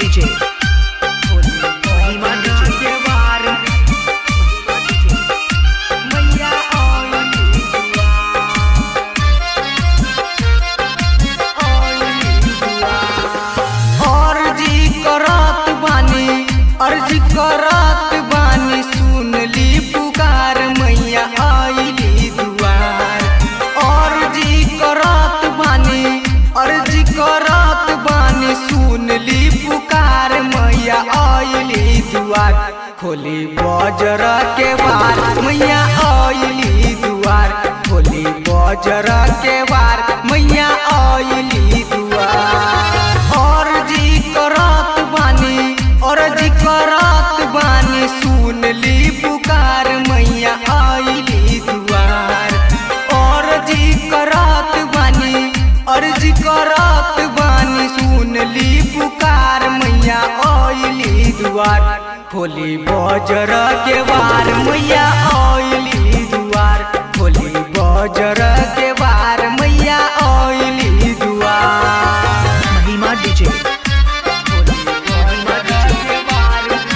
DJ. Mahima DJ. के वार मैया आइली अर्जी करत बानी अर्जी करत बानी सुन ली पुकार मैया आइली दुआर अर्जी करत बानी अर्जी करत बानी सुन ली पुकार मैया आइली दुआर खोली बजर के बार मैया आइली दुआर खोली बजर के बार मैया आइली दुआर अर्जी करत बानी अर्जी करत बानी सुन ली पुकार मैया आइली दुआर अर्जी करत बानी अर्जी करत बानी सुन ली पुकार मैया आइली दुआर खोली बजर के बार मैया आइली दुआर खोली बजर के बार मैया आइली दुआर Mahima DJ. Mahima DJ.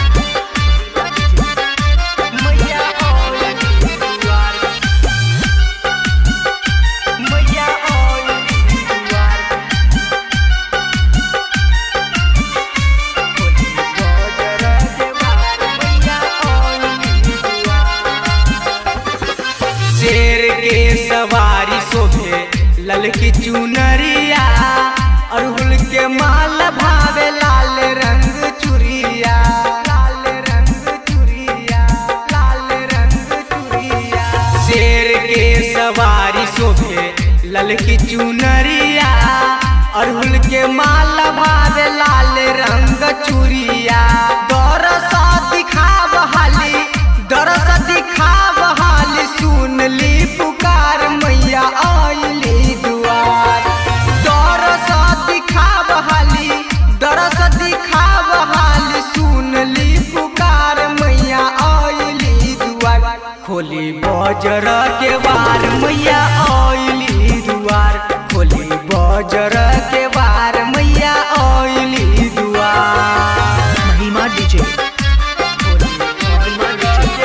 शेर के सवारी शोभे ललकी चुनरिया अड़हुल के माल भावे लाल रंग चुरिया लाल रंग चुरिया लाल रंग चुरिया शेर के सवारी शोभे ललकी चुनरिया अड़हुल के माल भावे लाल रंग चुरिया दरस दिखाव हाली दरस दिखाव हाली सुन ली पुकार मैया आइली दुआर दरस दिखाव हाली दरस दिखाव हाली सुन ली पुकार मैया आइली दुआर खोली बजर के बार मैया आइली दुआर खोली बजर के बार मैया आइली दुआर Mahima DJ. Mahima DJ.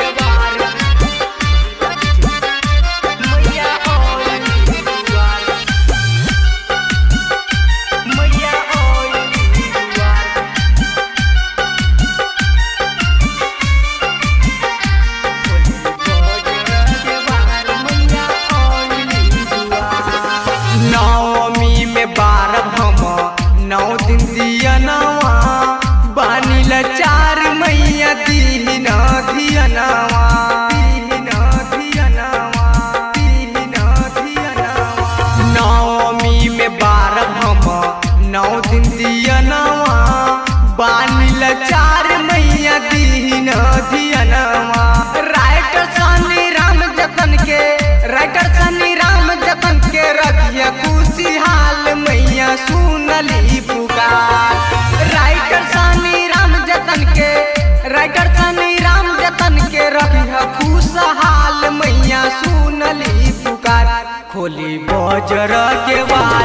नवमी में बारह हम नौ दिन दिया नवा बानिल चार मैया दीन धियनवा दीन धियनवा दीन धियनवा नवमी में बारह हम नौ दिन दिया नवा बानिल चार मैया दीन धियनवा राइटर सनी राम जतन के राइटर सनी राम जतन के रखिया खुशी हाल मैया सुनली पुकार राइटर सनी राम जतन के राइटर सनी राम जतन के रखिया खुशहाल मैया सुनली पुकार खोली बजर के बार